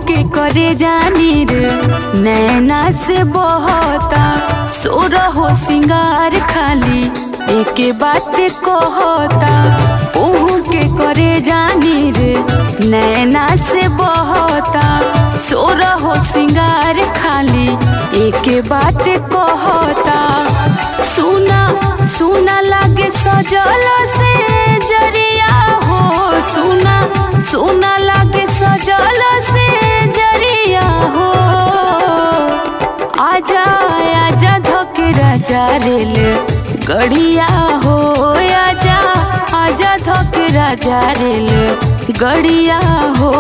के करे जानी रे नैना से बहता सोर हो सिंगार खाली एके बात कहता ओहू के करे जानी रे नैना से बहता सोर हो सिंगार खाली एके बात कहता सुना सुना लागे सजल से जरिया हो सुना सुना लागे सजल से जरिया हो आजा आजा धोके राजा रेल गड़िया हो आजा आजा धोके राजा रेल गड़िया हो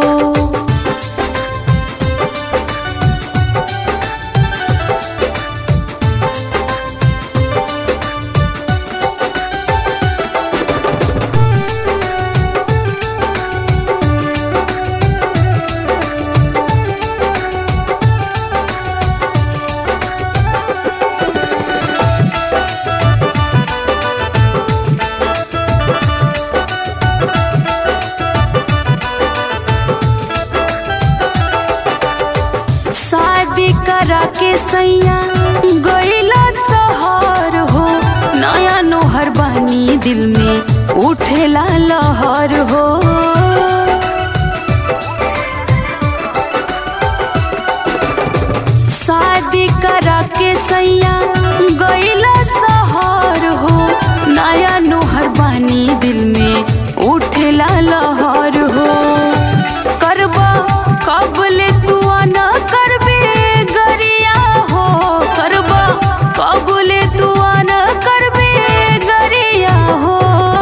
शादी करा के सैया गईला सहर हो नया नोहर बानी दिल में उठेला लहर हो शादी करा के सैया गईला सहर हो नया नोहर बानी दिल में उठेला लहर हो करबा कबले तू न करबे गरिया हो करबा कबले तू न करबे गरिया हो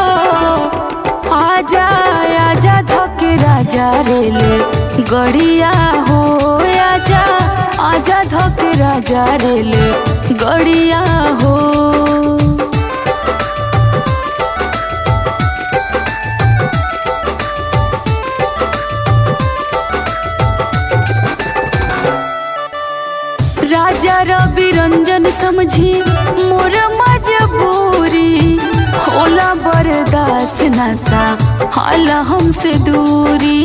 आजा आजा धके राजा रेल गड़िया हो आजा आजा धके राजा रेल गड़िया हो राजा रवि रंजन समझी मोर मजबूरी होला बर्दाश्त नशा हाल हमसे दूरी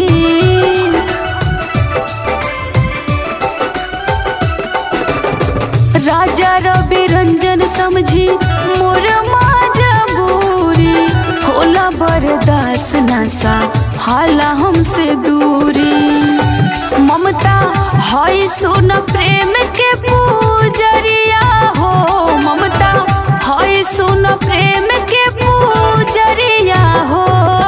राजा रवि रंजन समझी मोर मजबूरी होला बर्दाश्त नशा हाल हमसे दूरी ममता हई सुन प्रेम के पूजरिया हो ममता हई सुन प्रेम के पूजरिया हो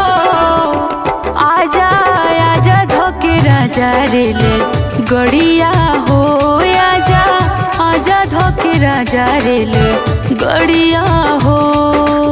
आजा आजा धोके राजा रेल गड़िया हो आजा आजा धोके राजा रेल गड़िया हो